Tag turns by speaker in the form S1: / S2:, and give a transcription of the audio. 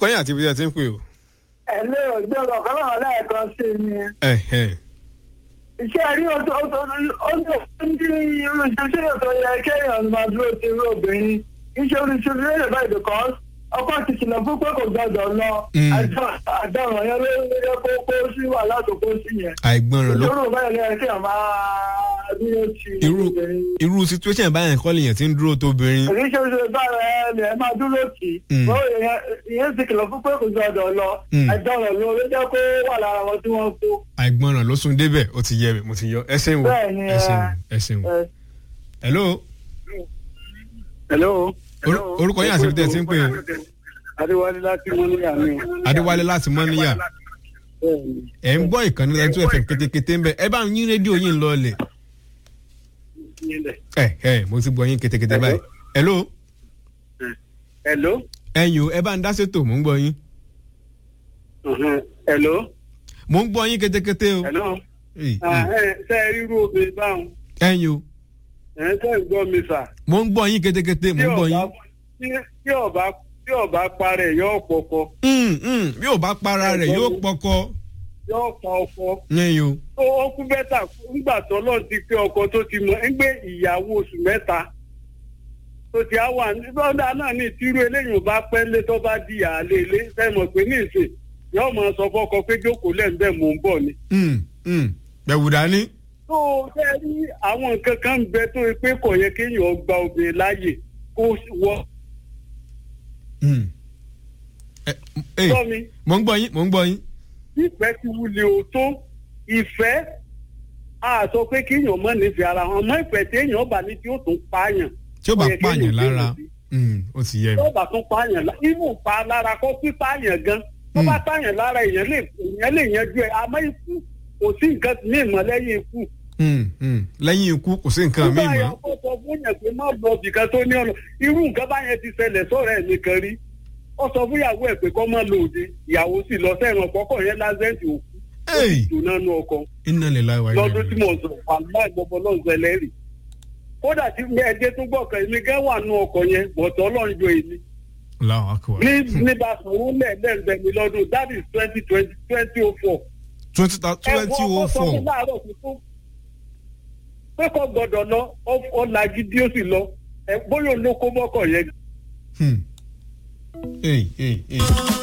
S1: orúkọ yín àti ibi tí ẹ ti ń pè o.
S2: ẹ lé òjò ọ̀kan náà lẹ́ẹ̀kan sí ni
S1: Ẹ̀hẹ̀n.
S2: iṣẹ́ rí o tó o tó o tó ń dín irú ìṣẹ́ṣẹ́ tó yẹ kéèyàn máa dúró ti irú obìnrin iṣẹ́ orí ṣe lè lè báyìí because ọkọ ti kìlọ̀ fún pé kò gbọdọ̀ lọ
S1: Mm.
S2: àdàràn yẹn ló yẹ kó kó sí wàhálà tó kó sí yẹn
S1: àìgbọràn ló
S2: ìṣòro báyìí lẹ́yìn kéèyàn máa dúró ti
S1: irú
S2: obìnrin.
S1: irú situation báyẹn kọ́ lèèyàn ti ń dúró tóbìnrin.
S2: èyí ṣe ṣe bára ẹ lè máa dúró tì í
S1: Mm.
S2: ó ìyẹn ìyẹn ti kìlọ̀ fún pé kò gbọdọ̀ lọ
S1: Mm.
S2: àdàràn ló ló jẹ́ kó wà lára wọn tí wọ́n kó.
S1: àìgbọràn ló sún débẹ̀ ó ti yẹ mi mo ti yọ ẹ ṣeun o
S2: Bẹ́ẹ̀ni,
S1: ẹ ṣeun
S2: ẹ-
S1: ẹ ṣeun.
S2: ẹ,
S1: hello
S3: hello.
S1: Oru- orúkọ yín àti ibi tí ẹ ti ń pè o.
S3: adéwálé láti mọ́níyà mi.
S1: adéwálé láti mọ́níyà
S3: bẹ́ẹ̀ni
S1: ẹ̀ ń gbọ́ ìkànnì lẹ́yìn tó ẹ̀fẹ̀ kétékété ń bẹ ẹ bá ń yín rédíò yín lọ́ọ̀lẹ̀.
S3: nílẹ̀.
S1: ẹ ẹ mo ti gbọ́ yín kétékété báyìí. hello
S3: hello.
S1: ẹ̀yin o ẹ bá ń dá sétò mò ń gbọ́ yín.
S3: Mhm. hello.
S1: mò ń gbọ́ yín kétékété o.
S3: hello.
S1: Ey,
S3: Ah,
S1: ey.
S3: ẹ ṣe é rírú obìnrin báwọn.
S1: ẹ̀yin o
S3: ẹ̀ ń tẹ́ ń gbọ́ mi sà.
S1: mò ń gbọ́ yín kétékété mò ń gbọ́ yín.
S3: tí- tí ọba tí ọba parẹ́ yóò pọkọ
S1: Mm, mm, bí ò bá para rẹ̀ yóò pọkọ.
S3: yóò pa ọkọ.
S1: ẹ̀yin o
S3: ó ó kú bẹ́tà nígbà tó lọ́n ti pé ọkọ tó ti mọ̀ ń gbé ìyàwó oṣù mẹ́ta tó ti á wà lọ́dà náà ní ìtírú eléyìí ò bá pẹ́ lé tó bá di àlè ilé sẹ́mọ̀ pé ní ìsìn yóò máa sọ fọ́kọ pé jókòó lẹ́ǹbẹ̀ mò ń bọ̀ ni.
S1: Mm, mm. bẹ̀wù dání.
S3: tó o fẹ́ rí àwọn nǹkan kan ń bẹ tó o pé kò yẹ kéèyàn gba obìnrin láàyè kó wọ
S1: Mm. Ẹ, ey,
S3: sọ mi
S1: mò ń gbọ́ yín mò ń gbọ́ yín.
S3: ìfẹ́ ti wulẹ̀ o tó ìfẹ́ a sọ pé kéèyàn mọ̀ nífẹ̀ẹ́ ara wọn mọ ìfẹ́ téèyàn bá ní tí ó tún pààyàn
S1: tí ó bá
S3: Ó yẹ kéèyàn
S1: pààyàn lára
S3: gbé
S1: mm, ó ti yẹ mi.
S3: tó bá tún pààyàn lá- ibù pa lára kó pípààyàn gan tó bá pààyàn lára èèyàn lè èèyàn lè yanjú ẹ àmọ́ ikú kò sí nǹkan ní ìmọ̀ lẹ́yìn ikú.
S1: Mm, mm. lẹ́yìn ikú kò sí nǹkan míì
S3: nígbà
S1: mọ́.
S3: yẹn kó sọ fún yẹn pé má lọ bìkan tó ní ọ̀nà irú nǹkan báyẹn ti ṣẹlẹ̀ sọ̀rọ̀ ẹ̀ nìkan rí ó sọ fún ìyàwó ẹ̀ pé kó má lọ òde ìyàwó sì lọ sẹ́wọ̀n kọ́kọ́ yẹn lásẹ̀ǹtì òkú ó sì
S1: Ey!
S3: jóná nú ọkọ
S1: iná lè láì wáyé.
S3: lọ́dún tí mo sọ wàhálà ìgbọ́bọ náà ṣẹlẹ̀ rí kódà tí ẹdẹ tún gbọ́kàn èmi gẹ́ wà nú ọkọ̀ yẹn bọ̀tọ̀ ọlọ́run jọ èmi
S1: Allahu akbar.
S3: ní nígbà sọ̀rọ̀ lẹ́ẹ̀lẹ́ẹ̀bẹ̀ mi lọ́dún that is twenty twenty twenty oh four.
S1: twenty twenty oh four.
S3: láàárọ̀ tuntun pé kò gbọ́dọ̀ lọ ọ lagidi ó sì lọ ẹ bóyá olóko mọ́kọ̀ yẹn.
S1: Hmm. Ey, ey, ey.